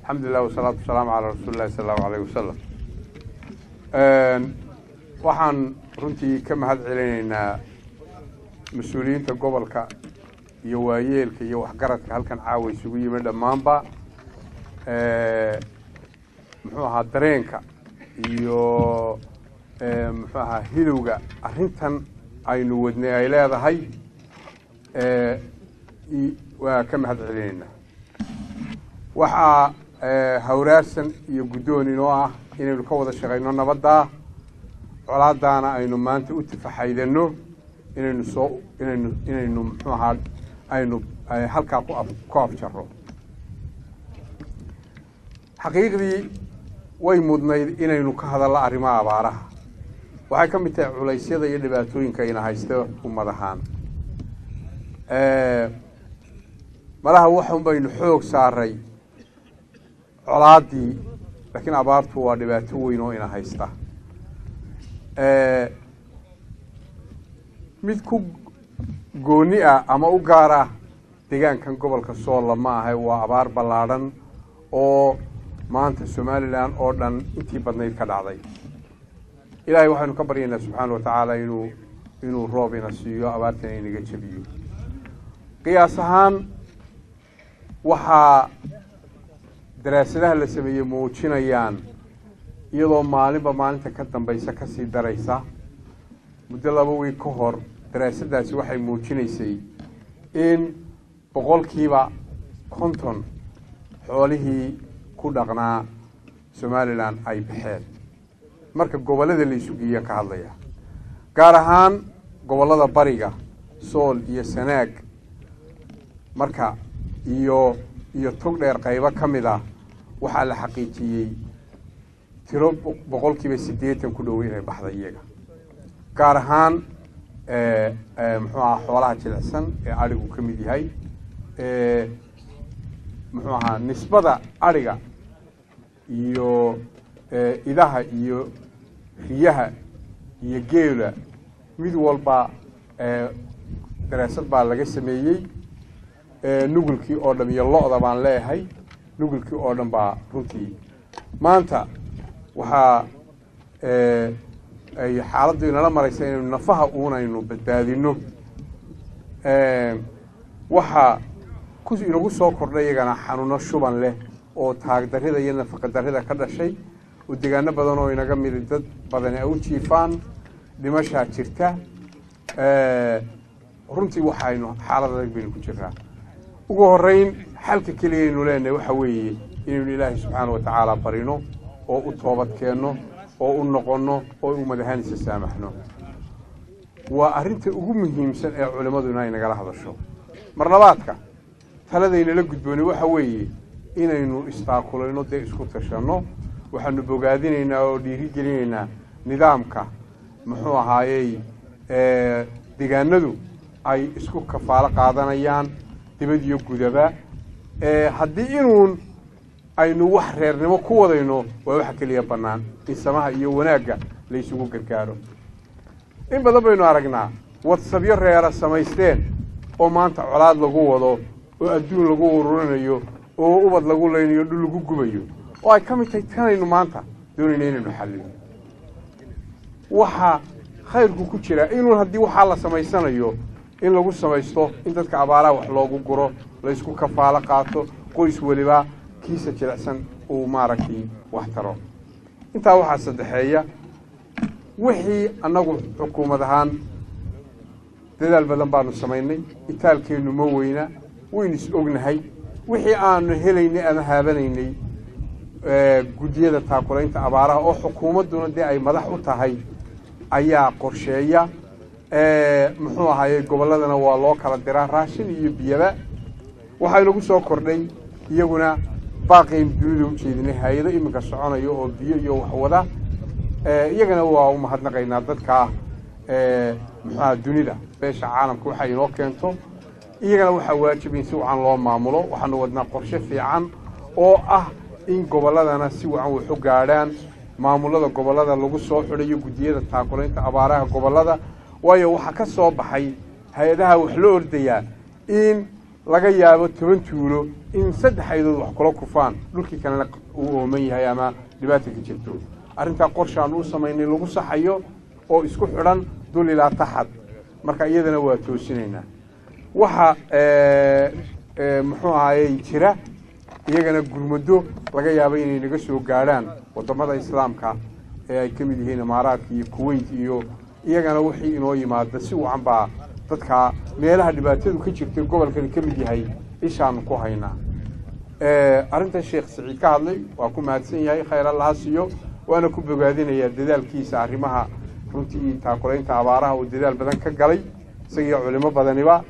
alxamdulilah wasalaatu wasalaamu calaa rasuuli llahi sala allahu alayh wasalam waxaan runtii ka mahad celinaynaa mas-uuliyiinta gobolka iyo waayeelka iyo waxgaradka halkan caawa isugu yimi dhammaanba muxuu ahaa dareenka iyo muxuu ahaa hilowga arrintan aynu wadnay ay leedahay waa ka mahad celinaynaa waxaa hawraarsan iyo guddoon inoo ah inaynu ka wada shaqayno nabaddaa colaadaana aynu maanta u tafaxaydano inaynu soo inaynu inaynu muxuu ahaa aynu halkaa ku af ku afjaro xaqiiqdii way mudnayd inaynu ka hadallo arrimaha abaaraha waxay ka mid tahay culaysyada iyo dhibaatooyinka ina haysta ummad ahaan malaha waxun baynu xoog saaray colaaddii laakiin abaartu waa dhibaato weyn oo ina haysta mid ku gooni ah ama u gaar ah deegaankan gobolka soolla ma ahay waa abaar ballaadhan oo maanta somalilan oo dhan intii badnayd ka dhacday ilaahay waxaynu ka baryaynaa subxaana wa tacaala inuu inuu roob ina siiyo abaartana inaga jebiyo qiyaas ahaan waxaa daraasadaha la sameeyey muujinayaan iyadoo maalinba maalinta ka dambaysa ka sii daraysa muddo laba wiig ka hor daraasaddaasi waxay muujinaysay in boqolkiiba konton xoolihii ku dhaqnaa somalilan ay baxeen marka gobollada la isu geeya ka hadlaya gaar ahaan gobollada bariga sool iyo sanaag marka iyo iyo tog dheer qaybo ka mid ah waxaa la xaqiijiyey tiro boqolkiiba siddeetan ku dhow inay baxday iyaga gaar ahaan muxuu ahaa xoolaha jilicsan ee adhigu ka mid yahay muxuu ahaa nisbada adhiga iyo idaha iyo riyaha iyo geela mid walba daraasad baa laga sameeyey nugulkii oo dhan iyo lo-da baan leeyahay nugulkii oo dhan baa runtii maanta waxaa ay xaaladdu inala maraysa inaynu nafaha uunaynu badbaadino waxaa ku inagu soo kordhay iyagana xanuuno shuban leh oo taagdarrida iyo nafaqadarrida ka dhashay oo degaano badan oo inaga midi dad badani ay u jiifaan dhimashaa jirta runtii waxaynu xaalad adag baynu ku jiraa ugu horeyn xalka keliya aynu leenahay waxa weeye inaynu ilaahay subxaana wa tacaala barino oo u toobad keenno oo u noqonno oo u madahaanisa saamaxno waa arrinta ugu muhiimsan ee culimmadu inay nagala hadasho mar labaadka taladaynala gudboonay waxa weeye inaynu istaakulayno dee isku tashanno waxaanu bogaadinaynaa oo dhiirigelinaynaa nidaamka muxuu ahaayey degaanadu ay isku kafaalo qaadanayaan dibad iyo gudaba haddii inuun aynu wax reernimo ku wadayno waa waxa keliya bannaan in samaha iyo wanaagga la ysugu gargaaro in badan baynu aragnaa wadsabyo reera samaysteen oo maanta colaad lagu wado oo adduun lagu ururinayo oo ubad lagu laynayo dhul lagu gubayo oo ay ka mid tahay tanaynu maanta doonayna inaynu xallino waxaa khayrku ku jiraa inuun haddii waxaa la samaysanayo in lagu samaysto in dadka abaaraha wax loogu guro laysku kafaalo qaato qoys weliba kiisa jilicsan uu maaragtay wax taro intaa waxaa saddexeeya wixii annagu xukuumad ahaan dadaal badan baanu samaynay itaalkeennu ma weyna waynu is ognahay wixii aanu helaynay ama haabanaynay guddiyada taakulaynta abaaraha oo xukuumadduna dee ay madax u tahay ayaa qorsheeya muxuu ahaayey gobolladana waa loo kala diraa raashin iyo biyaba waxaa inagu soo kordhay iyaguna baaqaynu dunida u jeedinay hay-ado iminka soconaya oo biyo iyo waxwada iyagana waa u mahadnaqaynaa dadkaa muxuaha dunida beesha caalamka waxa inoo keento iyagana waxaa waajib in si wacan loo maamulo waxaanu wadnaa qorshe fiican oo ah in gobolladana si wacan wax u gaadhaan maamulada gobollada lagu soo xidhayo guddiyada taakulaynta abaaraha gobollada waayo waxaa ka soo baxay hay-adaha wax la ordayaa in laga yaabo toban tuulo in saddex aydood wax kula kufaan dhulkii kalena uu ooman yahay ama dhibaata ka jirto arrintaa qorshaan u samaynay lagu saxayo oo isku xidhan dul ilaa taxad marka iyadana waa toosinaynaa waxa muxuu ahayey jira iyagana gurmado laga yaabo inay naga soo gaadhaan waddamada islaamka ee ay ka mid yihiin imaaraadka iyo kuwait iyo iyagana wixii inoo yimaada si wacan baa dadka meelaha dhibaatadu ka jirtay gobolkani ka mid yahay ishaanu ku haynaa arrinta sheekh siciid ka hadlay waa ku mahadsan yahay khayr allaha siiyo waana ku bogaadinayaa dadaalkiisa arrimaha runtii taakulaynta abaaraha uu dadaal badan ka galay isagiyo culimo badaniba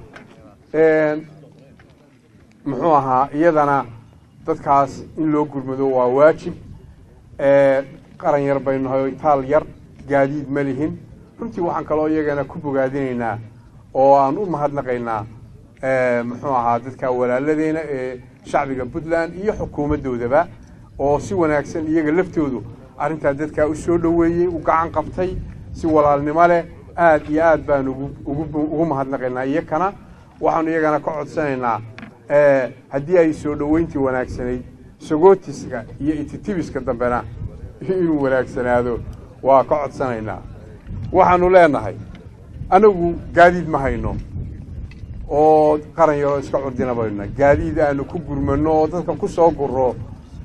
muxuu ahaa iyadana dadkaas in loo gurmado waa waajib qaran yar baynu nahay itaal yar gaadiid ma lihin runtii waxaan kaloo iyagana ku bogaadinaynaa oo aan u mahadnaqaynaa muxuu ahaa dadka walaaladeena ee shacbiga puntland iyo xukuumaddoodaba oo si wanaagsan iyaga laftoodu arrintaa dadkaa u soo dhoweeyey u gacan qabtay si walaalnimo leh aad iyo aad baan ugu mahadnaqaynaa iyakana waxaanu iyagana ka codsanaynaa haddii ay soo dhoweyntii wanaagsanayd sagootiska iyo ititibiska dambena inuu wanaagsanaado waa ka codsanaynaa waxaanu leenahay anagu gaadiid ma hayno oo qaran yaroo iska curdina bayna gaadiid aanu ku gurmano oo dadka ku soo guro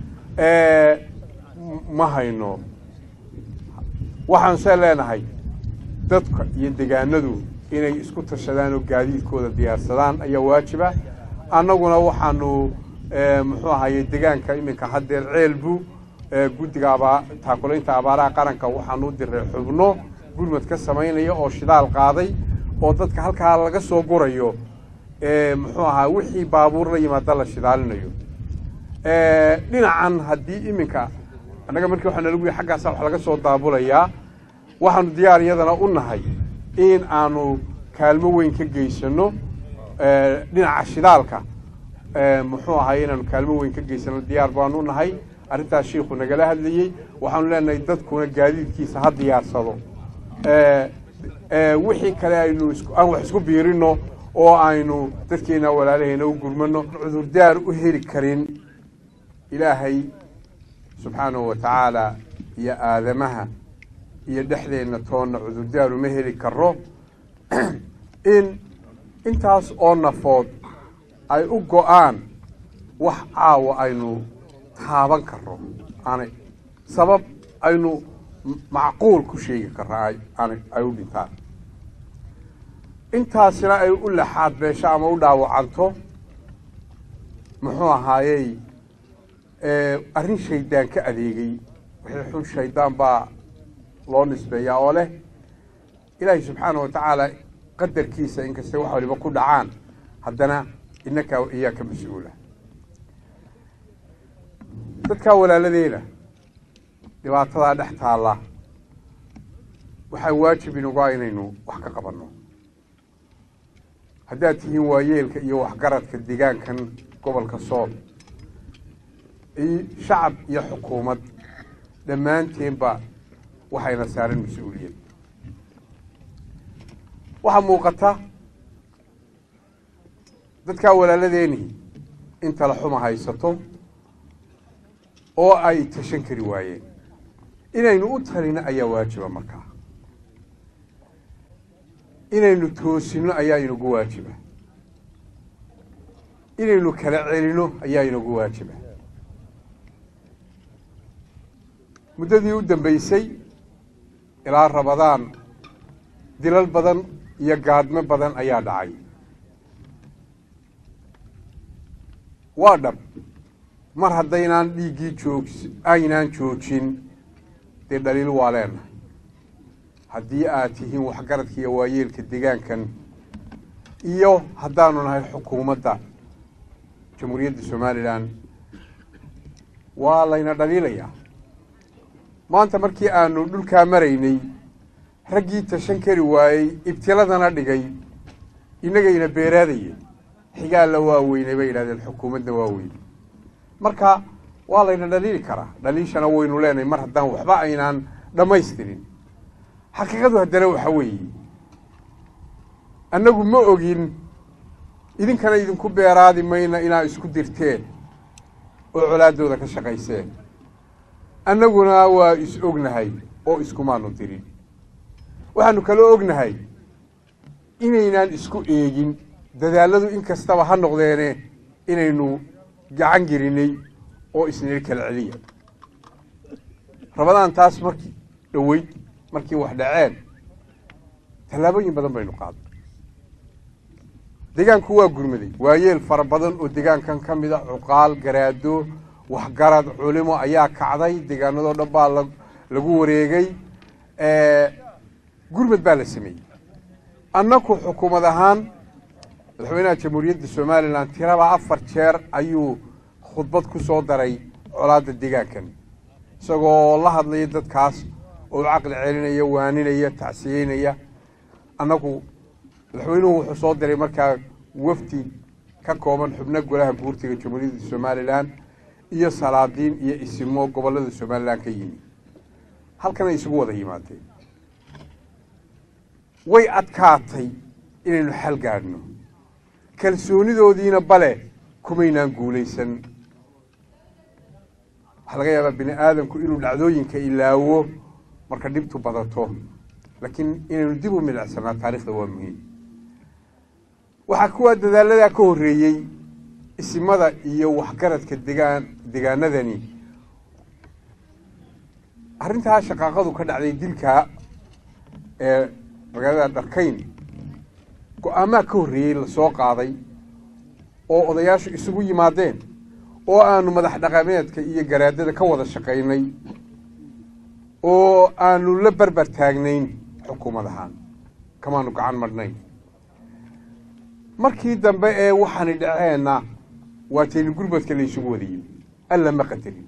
ma hayno waxaanse leenahay dadka iyo degaanadu inay isku tashadaan oo gaadiidkooda diyaarsadaan ayaa waajiba annaguna waxaanu muxuu ahaye degaanka iminka haddeer ceelbu guddiga abaa taakulaynta abaaraha qaranka waxaanu u diray xubno gurmad ka samaynaya oo shidaal qaaday oo dadka halkaa laga soo gurayo muxuu ahaa wixii baabuur la yimaada la shidaalinayo dhinacan haddii iminka annaga markii waxaa nalagu yihi xaggaasa wax laga soo daabulayaa waxaanu diyaar iyadana u nahay in aanu kaalmo weyn ka geysano dhinaca shidaalka muxuu ahay inaanu kaalmo weyn ka geysano diyaar baanu nahay arrintaas shiikhu nagala hadlayey waxaanu leenahay dadkuna gaadiidkiisa ha diyaarsado wixii kale aynu aan wax isku biirino oo aynu dadkeena walaalaheena u gurmano cudurdaar u heli karin ilaahay subxaanahu wa tacaala iyo aadamaha iyo dhexdeenna toonna cudurdaar uma heli karo in intaas oo nafood ay u go-aan wax caawa aynu taaban karo aanay sabab aynu macquul ku sheegi karra aanay ay u dhintaan intaasina ay u laxaad beesho ama u dhaawacanto muxuu ahaayey arrin shaydaan ka adeegay wixii xun shaydaan baa loo nisbeeyaa oo leh ilaahay subxaana wa tacaala qadarkiisa inkastay wax waliba ku dhacaan haddana inakaa iyaa ka mas-uula dadkaa walaaladeena dhibaatadaa dhex taalla waxaa waajib inuga inaynu wax ka qabanno haddaad tihiin waayeelka iyo waxgaradka degaankan gobolka sool shacab iyo xukuumad dhammaanteenba waxayna saaran mas-uuliyad waxaa muuqata dadkaa walaaladeeni in tala xuma haysato oo ay tashan kari waayeen inaynu u talino ayaa waajiba markaa inaynu toosino ayaa inagu waajiba inaynu kala celino ayaa inagu waajiba muddadii u dambeysay ilaa rabadaan dilal badan iyo gaadmo badan ayaa dhacay waa dhab mar haddaynaan dhiiggii joog aynaan joojin dee dhaliil waa leenahay haddii aad tihiin waxgaradka iyo waayeelka degaankan iyo haddaanu nahay xukuumadda jamhuuriyadda somalilan waa layna dhaliilayaa maanta markii aanu dhulkaa maraynay raggii tashan kari waayey ibtiladana dhigay innagayna beeraadaya xigaalla waa weynay bay yidhahdeen xukuumadna waa weynay marka waa layna dhaliili karaa dhaliishana waynu leenahay mar haddaan waxba aynaan dhammaystirin xaqiiqadu haddana waxa weeye annagu ma ogin idinkana idinku beeraadi mayna inaa isku dirteen oo colaaddooda ka shaqayseen annaguna waa is ognahay oo iskumaanu dirin waxaanu kaloo ognahay inaynaan isku eegin dadaalladu in kastaba ha noqdeene inaynu gacan gelinay oo isnila kala celiya rabadaan taas markii dhoweyd markii wax dhaceen tallaabooyin badan baynu qaaday deegaanku waa gurmaday waayeel fara badan oo deegaankan ka mid a cuqaal garaado waxgarad culimo ayaa kacday deegaanadoo dhan baa lagu wareegay gurmad baa la sameeyey annaku xukuumad ahaan madaxweynaha jamhuuriyadda somalilan tiraba afar jeer ayuu khudbad ku soo daray colaadda deegaankan isagoo la hadlaya dadkaas oo caqli celinaya waaninaya tacsiyeynaya annagu madaxweynuhu wuxuu soo diray markaa wafdi ka kooban xubno golaha guurtiga jamhuuriyadda somalilan iyo salaadiin iyo isimo gobollada somalilan ka yimi halkanay isugu wada yimaadeen way adkaatay inaynu xal gaadhno kalsoonidoodiina bale kumaynaan guulaysan waxaa laga yaabaa bini aadamku inuu dhacdooyinka ilaawo marka dhibtu badato laakiin inaynu dib u milicsanaa taarikhda waa muhiim waxaa kuwaa dadaaladaa ka horreeyey isimada iyo waxgaradka degaan degaanadani arrintaa shaqaaqadu ka dhacday dilka ee magaalada dharkayn go-aamaa ka horreeyey lasoo qaaday oo odayaashu isugu yimaadeen oo aanu madax dhaqameedka iyo garaadada ka wada shaqaynay oo aanu la berber taagnayn xukuumad ahaan kamaanu gacan madhnayn markii dambe ee waxaani dhaceenna waa tayni gurmadka la isugu wada yimi alla ma qadarin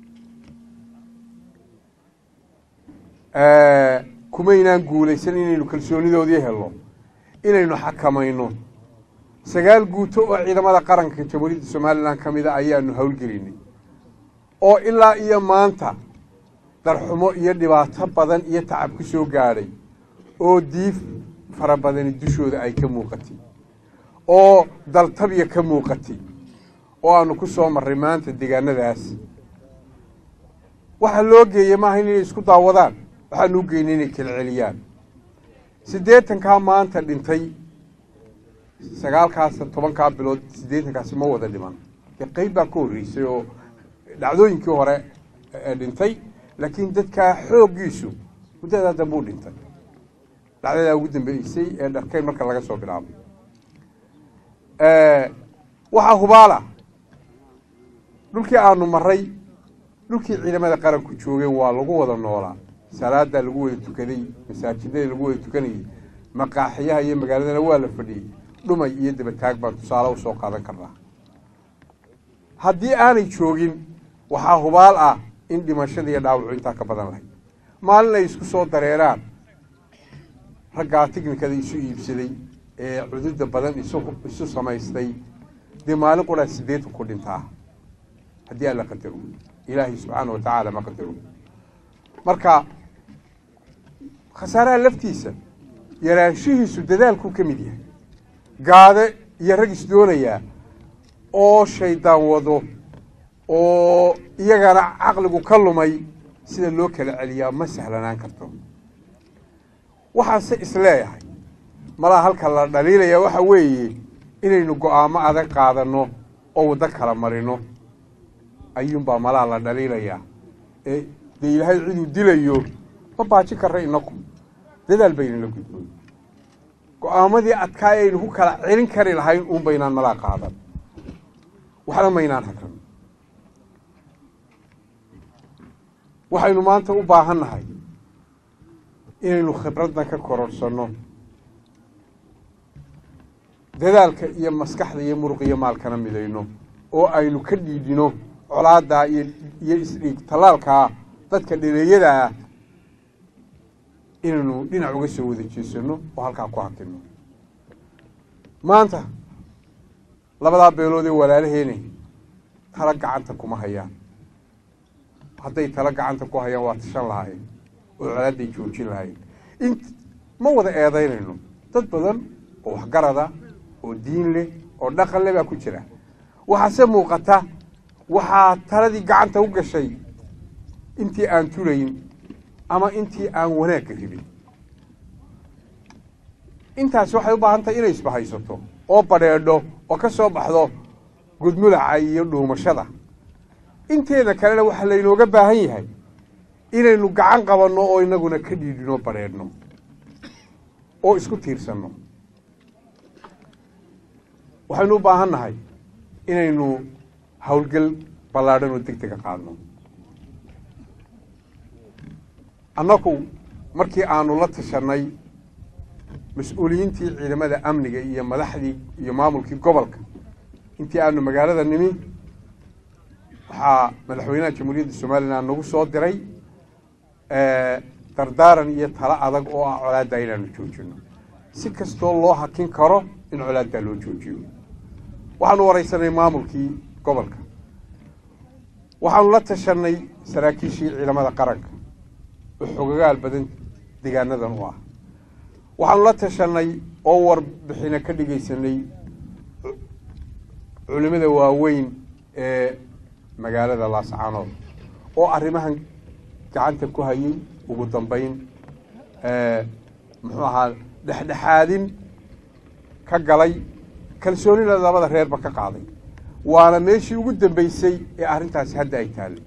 kumaynaan guulaysan inaynu kalsoonidoodii helno inaynu xakamayno sagaal guuto oo ciidamada qaranka jamhuuriyadda somalilan ka mida ayaanu howlgelinay oo ilaa iyo maanta darxumo iyo dhibaato badan iyo tacab ku soo gaadhay oo diif fara badani dushooda ay ka muuqatay oo daltabya ka muuqatay oo aanu ku soo marray maanta deegaanadaas waxaa loo geeyey maaha inay isku daawadaan waxaanu u geynay inay kala celiyaan siddeetankaa maanta dhintay sagaalkaas tobankaa bilood siddeetankaasi ma wada dhiman dee qeyb baa ka horreysay oo dhacdooyinkii hore dhintay laakiin dadkaa xooggiisu muddadaa dambe u dhintay dhacdadaa ugu dambeysay ee dharkayn marka laga soo bilaabay waxaa hubaala dhulkii aanu maray dhulkii ciidamada qaranku joogeen waa lagu wada noolaa salaadaa lagu wada tukaday masaajidada lagu wada tukanayay maqaaxiyaha iyo magaaladana waa la fadhiyey dhumay iyo dabataag baan tusaale usoo qaadan karnaa haddii aanay joogin waxaa hubaal ah in dhimashada iyo dhaawacu intaa ka badan lahayd maalin ay isku soo dareeraan raggaa tiknikada isu iibsaday ee cududa badan isu isu samaystay dee maalin quraa siddeetan ku dhintaa haddii alla qadaro ilaahay subxaana wa tacaala ma qadaro marka khasaaraha laftiisa yaraanshihiisu dadaalkuu ka mid yahay gaade iyo rag is doonayaa oo shaydaan wado oo iyagana caqligu ka lumay sida loo kala celiyaa ma sahlanaan karto waxaanse isleeyahay malaa halka la dhaliilaya waxa weeye inaynu go-aamo adag qaadanno oo waddo kala marino ayuunbaa malaa la dhaliilayaa ee dee ilaahay ciduu dilayo ma baajin karra inaku dadaal baynala gudboon go-aamadii adkaa aynu ku kala celin kari lahayn uun baynaan malaa qaadan waxna maynaan hagran waxaynu maanta u baahan nahay inaynu khibraddan ka kororhsanno dadaalka iyo maskaxda iyo muruq iyo maalkana midayno oo aynu ka dhiidhino colaaddaa iyo iyo isdhiig tallaalkaa dadka dhaleeyada ah inaynu dhinac uga soo wada jeesanno oo halkaa ku hakino maanta labadaa beelood ee walaalaheene tala gacanta kuma hayaan hadday tala gacanta ku hayaan waa tashan lahaayeen oo colaadday joojin lahaayeen int ma wada eedaynayno dad badan oo waxgarada oo diin leh oo dhaqanle baa ku jira waxaase muuqata waxaa taladii gacanta u gashay intii aan tulayn ama intii aan wanaagga ribin intaasi waxay u baahan tahay inay isbahaysato oo badheedho oo ka soo baxdo gudmulaca iyo dhuumashada inteeda kalena waxaa laynooga baahan yahay inaynu gacan qabanno oo inaguna ka dhiidhino badheedhno oo isku tiirsanno waxaynu u baahan nahay inaynu howlgel ballaadhan oo deg dega qaadno annagu markii aanu la tashanay mas-uuliyiintii ciidamada amniga iyo madaxdii iyo maamulkii gobolka intii aanu magaalada nimi waxaa madaxweynaha jamhuuriyadda somalilan nagu soo diray dardaaran iyo talo adag oo ah colaaddaa inaanu joojino si kastoo loo hakin karo in colaaddaa loo joojiyo waxaanu waraysanay maamulkii gobolka waxaanu la tashanay saraakiishii ciidamada qaranka oo xogagaal badan deegaanadan u ah waxaanu la tashanay oo warbixina ka dhigaysanay culimada waaweyn ee magaalada laascaanood oo arrimahan gacanta ku hayay ugu dambayn muxuu ahaa dhexdhexaadin ka galay kalsoonina labada reerba ka qaaday waana meeshii ugu dambeysay ee arrintaasi hadda ay taallay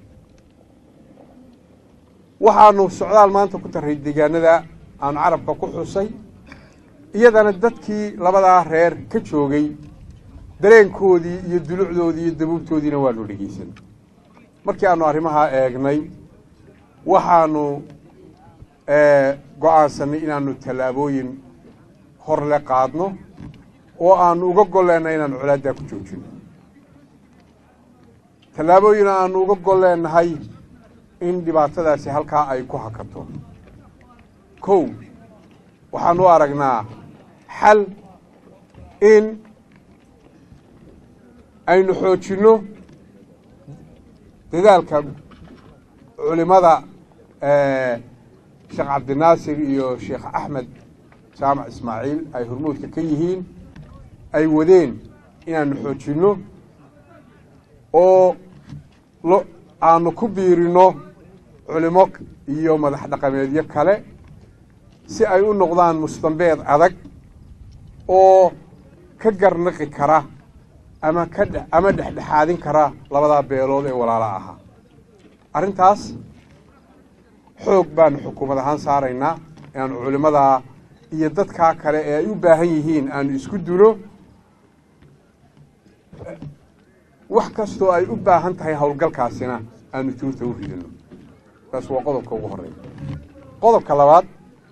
waxaanu socdaal maanta ku daray deegaanada aanu carabka ku xusay iyadana dadkii labadaa reer ka joogay dareenkoodii iyo dulucdoodii iyo dabuubtoodiina waanu dhegeysan markii aanu arrimahaa eegnay waxaanu go-aansanay inaanu tallaabooyin horle qaadno oo aanu uga golleennahay inaanu colaaddaa ku joojino tallaabooyin aanu uga golleennahay in dhibaatadaasi halkaa ay ku hakato kow waxaanu u aragnaa xal in aynu xoojinno dadaalka culimada sheekh cabdinaasir iyo sheekh axmed jaamac ismaaciil ay hormuudka ka yihiin ay wadeen inaanu xoojinno oo lo aanu ku biirino culimo iyo madax dhaqameedyo kale si ay u noqdaan mustambeed adag oo ka garnaqi kara ama ka dhe ama dhexdhexaadin kara labadaa beelood ee walaala ahaa arrintaas xoog baanu xukuumad ahaan saaraynaa inaanu culimadaa iyo dadkaa kale ee ay u baahan yihiin aanu isku dulo wax kastoo ay u baahan tahay howlgalkaasina aanu tuurta u ridino taas waa qodobka ugu horeeya qodobka labaad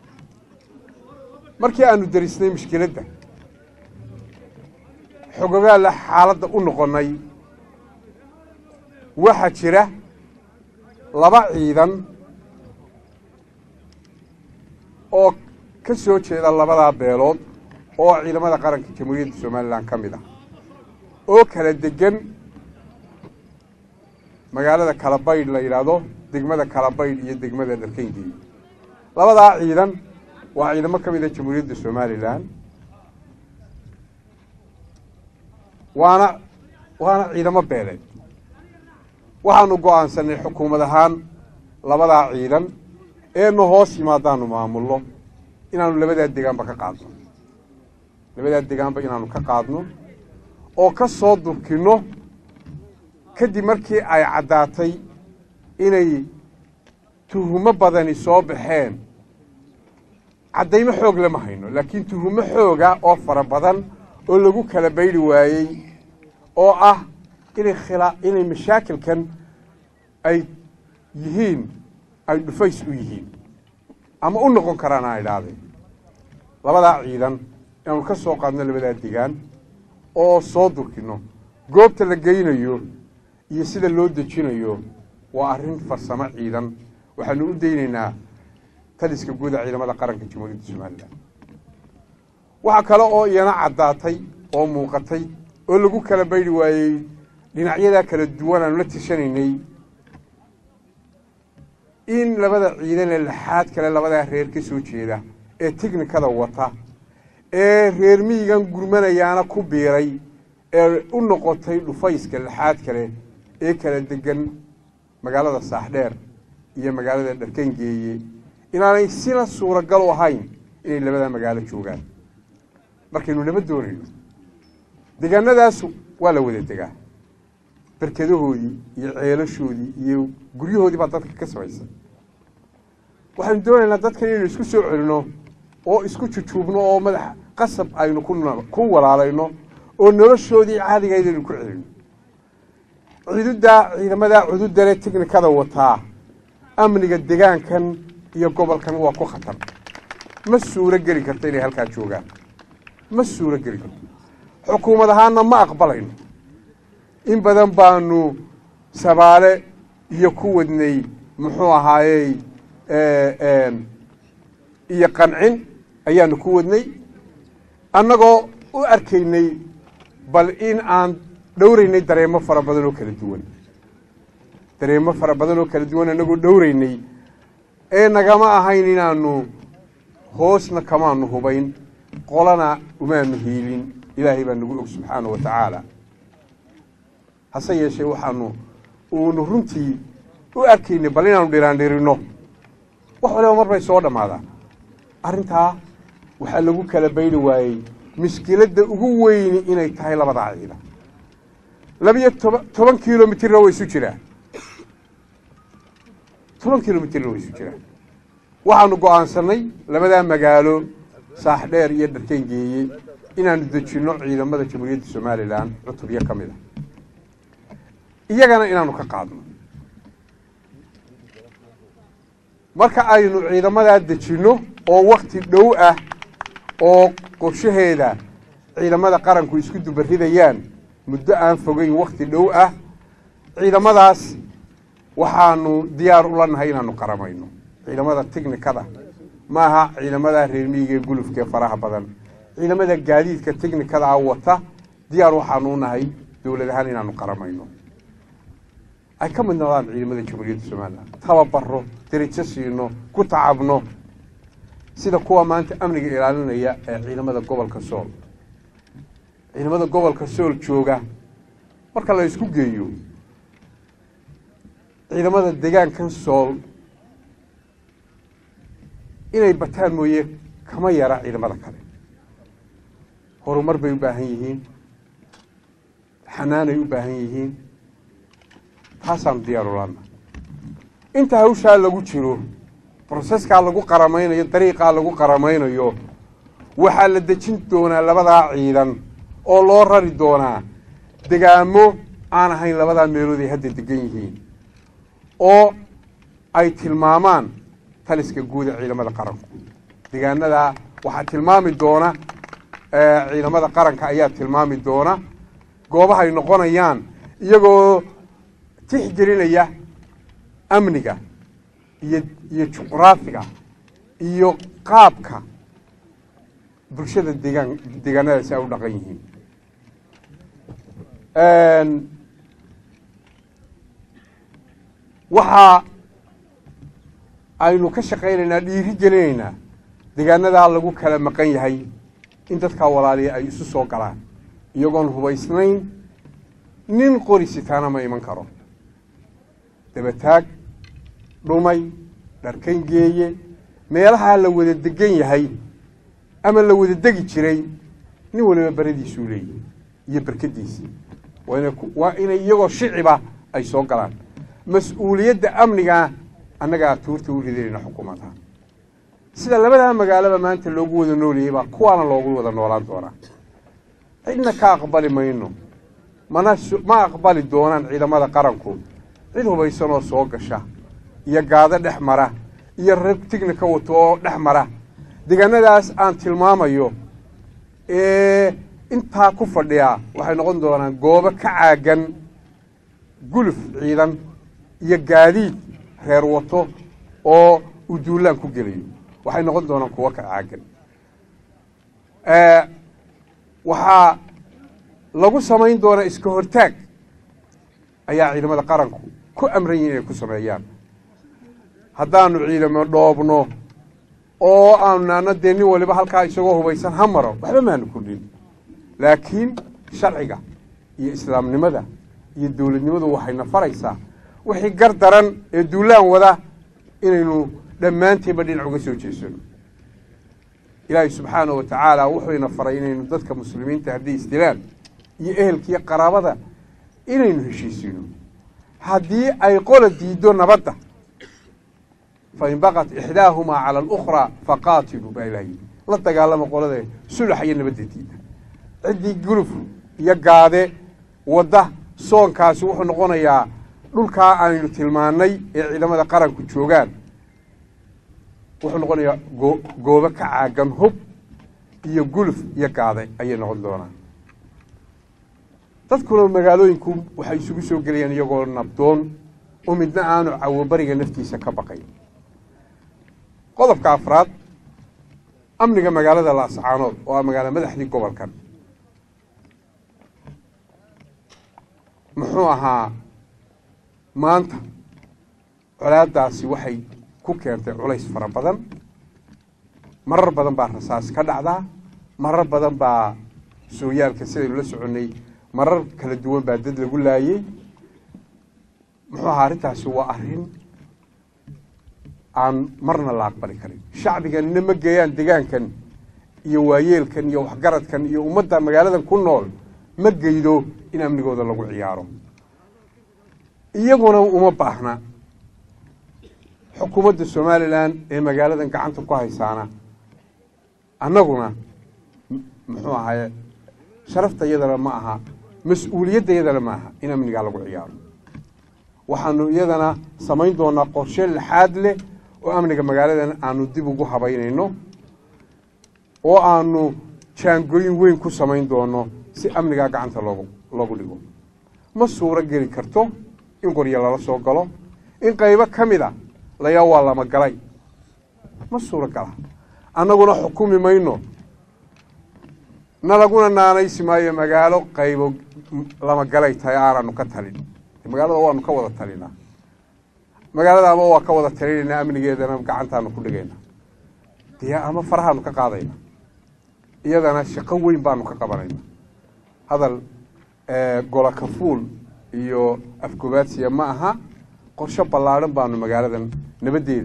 markii aanu derisnay mushkiladda xogogaalla xaaladda u noqonnay waxaa jira laba ciidan oo ka soo jeeda labadaa beelood oo ciidamada qaranka jamhuuriyadda somalilan ka mid ah oo kala degan magaalada kalabaydh la yidhaahdo degmada kalabaydh iyo degmada dharkengeey labadaa ciidan waa ciidamo ka mid a jamhuuriyadda somalilan waana waana ciidamo beeleed waxaanu go-aansanay xukuumad ahaan labadaa ciidan eenu hoos yimaadaanu maamulno inaanu labadaa degaanba ka qaadno labadaa degaanba inaanu ka qaadno oo ka soo durkinno kadib markii ay caddaatay inay tuhumo badani soo baxeen caddaymo xoog lama hayno laakiin tuhumo xooga oo fara badan oo lagu kala baydhi waayey oo ah inay khila inay mashaakilkan ay yihiin ay dhufays u yihiin ama u noqon karaan a idhaahdeen labadaa ciidan inaanu ka soo qaadno labadaa degaan oo soo durkino goobta la geynayo iyo sida loo dejinayo waa arrin farsamo ciidan waxaanu u daynaynaa taliska guuda ciidamada qaranka jamhuuriyadda somalilan waxaa kale oo iyana caddaatay oo muuqatay oo lagu kala baydhi waayey dhinacyadaa kala duwan aanu la tashanaynay in labada ciidan ee laxaad kale labadaa reer ka soo jeeda ee tiknikada wata ee reer miyigan gurmanayaana ku biiray ee u noqotay dhufayska lixaad kale ee kala degan magaalada saaxdheer iyo magaalada dharkangeeye inaanay sina suuragal u ahayn inay labada magaalo joogaan markaynu nabad doonayno deegaanadaas waa la wada degaa berkadahoodii iyo ceelashoodii iyo guryahoodii baa dadka ka samaysan waxaynu doonaynaa dadkan inaynu isku soo celino oo isku jujuubno oo madax qasab aynu ku walaalayno oo noloshoodii caadigayd aynu ku celino ciiduddaa ciidamadaa cududale tiknikada wataa amniga degaankan iyo gobolkan waa ku khatar ma suuro geli karto inay halkaa joogaan ma suuro geli karto xukuumad ahaanna ma aqbalayno in badan baanu sabaale iyo ku wadnay muxuu ahaayey iyo qancin ayaanu ku wadnay annagoo u arkaynay bal in aan dhowraynay dareemo fara badan oo kala duwan dareemo fara badan oo kala duwan annagoo dhowraynay ee nagama ahayn inaanu hoosna kamaanu hubayn qolana umaanu hiilin ilaahay baa nagu og subxaana wa tacaala hase yeeshee waxaanu uunu runtii u arkaynay bal inaanu dhiraandhirinno wax waliba mar bay soo dhammaadaan arrintaa waxaa lagu kala bayri waayey mushkiladda ugu weyni inay tahay labadaa ciida labiyo toba toban kilomitirna way isu jiraan toban kilomitirna way isu jiraan waxaanu go'aansannay labadaa magaalo saaxdheer iyo dharkengeeye inaanu dejinno ciidamada jamhuuriyadda somalilan cutubyo ka mid a iyagana inaanu ka qaadno marka aynu ciidamadaa dejinno oo wakti dhow ah oo qorshaheeda ciidamada qaranku isku dubaridayaan muddo aan fogeyn wakti dhow ah ciidamadaas waxaanu diyaar ula nahay inaanu qaramayno ciidamada tiknikada maaha ciidamada reermiyiga ee gulufka ee faraha badan ciidamada gaadiidka tiknikadaa wata diyaar waxaanu nahay dowlad ahaan inaanu qaramayno ay ka mid noqdaan ciidamada jamhuuriyadda somalilan tababaro derajo siino ku tacabno sida kuwa maanta amniga ilaalinaya ee ciidamada gobolka sool ciidamada gobolka sool jooga marka la isku geeyo ciidamada degaankan sool inay bataan mooye kama yara ciidamada kale horumar bay u baahan yihiin xanaanay u baahan yihiin taasaanu diyaar ulana inta hawshaa lagu jiro broseskaa lagu qaramaynayo dariiqaa lagu qaramaynayo waxaa la dejin doonaa labadaa ciidan oo loo rari doonaa degaamo aan ahayn labadaa meelood ay hadda degan yihiin oo ay tilmaamaan taliska guud ee ciidamada qaranku degaanadaa waxaa tilmaami doona ciidamada qaranka ayaa tilmaami doona goobahay noqonayaan iyagoo tixgelinaya amniga iyo iyo juqraafiga iyo qaabka bulshada degaan deegaanadaasi ay u dhaqan yihiin waxaa aynu ka shaqaynaynaa dhiiri gelinaynaa deegaanadaa lagu kala maqan yahay in dadkaa walaaliya ay isu soo galaan iyagoon hubaysnayn nin qori sitaana ma iman karo dabataag dhumay dharkan geeye meelahaa la wada degan yahay ama la wada degi jiray nin waliba beradiisuu leeyahy iyo berkadiisii waa inay iyagoo shiciba ay soo galaan mas-uuliyadda amnigaa annagaa tuurta u ridinayna xukuumadha sida labadaa magaalaba maanta loogu wada noolayay baa kuwaana loogu wada noolaan doonaa cidna ka aqbali mayno mana ma aqbali doonaan ciidamada qaranku cid hubaysan oo soo gasha iyo gaado dhex mara iyo rag tignika wato oo dhex mara deegaanadaas aan tilmaamayo ee intaa ku fadhiyaa waxay noqon doonaan goobo ka caagan guluf ciidan iyo gaadiid reer wato oo uu duulaan ku gelayo waxay noqon doonaan kuwo ka caagan waxaa lagu samayn doonaa iska hortaag ayaa ciidamada qaranku ku amran yihin inay ku sameeyaan haddaanu ciidamo dhoobno oo aanu naana dee nin waliba halkaa isagoo hubaysan ha maro waxba maanu kordhin laakiin sharciga iyo islaamnimada iyo dowladnimadu waxayna faraysaa wixii gar daran ee duulaan wada inaynu dhammaanteenba dhinac uga soo jeesano ilaahay subxaana wa tacaala wuxuyna faray inaynu dadka muslimiinta hadday isdilaan iyo ehelkiiyo qaraabada inaynu heshiisiino haddii ay qola diiddo nabadda fain baqat ixdaahumaa cala alukhraa faqaatiluu baa ilaha yidhi la dagaalama qolada sulax iyo nabadda diida ciddii guluf iyo gaade wadda soonkaasi wuxuu noqonayaa dhulkaa aynu tilmaannay ee ciidamada qaranku joogaan wuxuu noqonayaa goo goobo ka caagan hub iyo guluf iyo gaade ayay noqon doonaan dadkuna magaalooyinku waxay isugu soo gelayaan iyagoo nabdoon oo midna aanu cawobariga naftiisa ka baqayn qodobka afraad amniga magaalada laascaanood oo ah magaalo madaxdii gobolkan muxuu ahaa maanta colaadaasi waxay ku keentay culays fara badan marar badan baa rasaas ka dhacdaa marar badan baa sooyaalka sidaynu la soconnay marar kala duwan baa dad lagu laayey muxuu ahaa arrintaasi waa arrin aan marna la aqbali karin shacbiganina ma geeyaan degaankan iyo waayeelkan iyo waxgaradkan iyo ummadda magaaladan ku nool ma geydo in amnigooda lagu ciyaaro iyaguna uma baahna xukuumadda somalilan ee magaaladan gacanta ku haysaana annaguna muxuu ahaye sharafta iyadana ma aha mas-uuliyadda iyadana ma aha in amnigaa lagu ciyaaro waxaanu iyadana samayn doonaa qorshe laxaad leh oo amniga magaaladan aanu dib ugu habaynayno oo aanu jaangooyin weyn ku samayn doono si amnigaa gacanta loogu loogu dhigo ma suuro geli karto in qoryo lala soo galo in qaybo ka mid a layaa waa lama galay ma suuro gala annaguna xukumi mayno nalaguna naanaysi maayo magaalo qaybo lama galay tahay aananu ka talin magaalada waanu ka wada talinaa magaalada ama waa ka wada talinaynaa amnigeedana gacantaanu ku dhigayna dee ama farahaanu ka qaadayna iyadana shaqo weyn baanu ka qabanayna hadal gola kafuul iyo afgobaadsiya ma aha qorshe ballaadhan baanu magaaladan nabaddeeda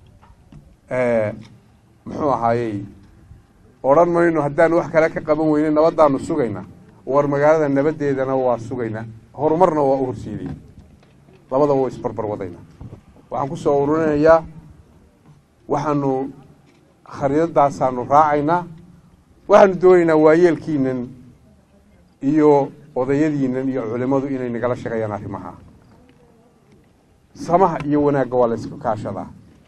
muxuu ahaayey odhan mayno haddaanu wax kale ka qaban weyne nabaddaanu sugaynaa war magaalada nabaddeedana waa sugaynaa horumarna waa u horseedaya labadaba waa isbarbar wadayna waxaan ku soo ururinayaa waxaanu khariidadaasaanu raacaynaa waxaanu doonaynaa waayeelkiinan iyo odayadiinan iyo culimmadu inay nagala shaqeeyaan arrimaha samaha iyo wanaagga waa la isku kaashadaa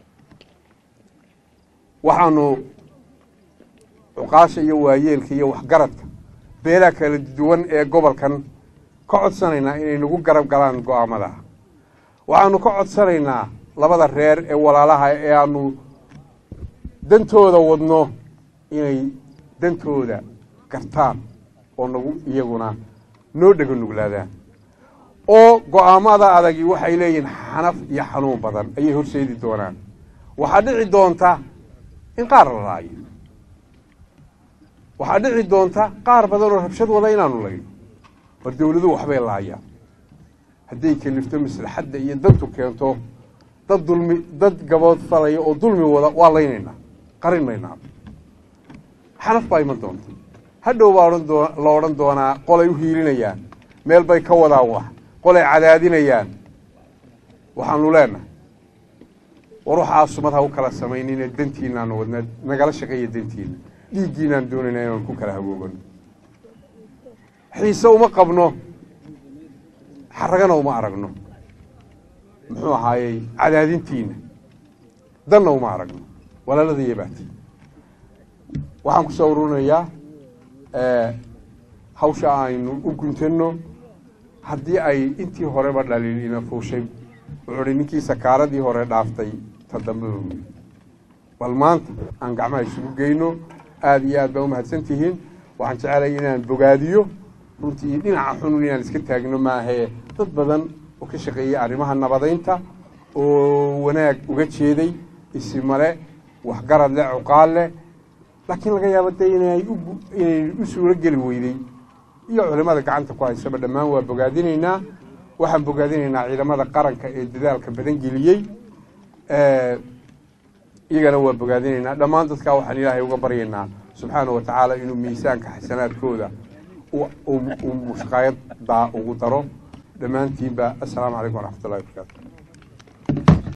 waxaanu cuqaasha iyo waayeelka iyo waxgaradka beelaha kala duwan ee gobolkan ka codsanaynaa inay nagu garab galaan go-aamadaha waxaanu ka codsanaynaa labada reer ee walaalaha ee aanu dantooda wadno inay dantooda gartaan oo nagu iyaguna noo dhego nuglaadaan oo go-aamada adagi waxay leeyihiin xanaf iyo xanuun badan ayay horseedi doonaan waxaa dhici doonta in qaar la laayo waxaa dhici doonta qaar badan oo rabshad wada inaanu layno war dawladuhu waxbay laayaan hadday kelifto maslaxadda iyo dantu keento dad dulmi dad gabood falaya oo dulmi wada waa laynaynaa qarin maynaa xanaf baa iman doonta hadhow baa odhan doo la odhan doonaa qolay u hiilinayaan meel bay ka wadaan wax qolay cadaadinayaan waxaanu leenahay war waxaa sumad ha u kala samaynine dantiinaanu wadnaa nagala shaqeeya dantiina dhiiggiinaan doonaynaa inaan ku kala hagoogano xiise uma qabno xaragana uma aragno muxuu ahaayey cadaadintiina danna uma aragno walaalada iyo baati waxaan ku soo ururinayaa hawsha aynu u guntano haddii ay intii horeba dhaliil ina fuushay wuxuu hi ninkii sakaaradii hore dhaaftay ta dambeba weli bal maanta aan gacmaha isugu geyno aada iyo aad baa umahadsan tihiin waxaan jecelahay inaan bogaadiyo runtii dhinaca xunun inaan iska taagno maahee dad badan oo ka shaqeeyay arrimaha nabadaynta oo wanaag uga jeeday isimale waxgarad leh cuqaal leh laakiin laga yaabo dee inay u inay u suuro geli weyday iyo culimada gacanta ku haysaba dhammaan waa bogaadinaynaa waxaan bogaadinaynaa ciidamada qaranka ee dadaalka badan geliyey iyagana waa bogaadinaynaa dhammaan dadkaa waxaan ilaahay uga baryaynaa subxaana wa tacaala inuu miisaanka xasanaadkooda uu mushqaayaddaa ugu daro dhammaantiinba assalaamu calaykum waraxmat ullahi wabarakaatu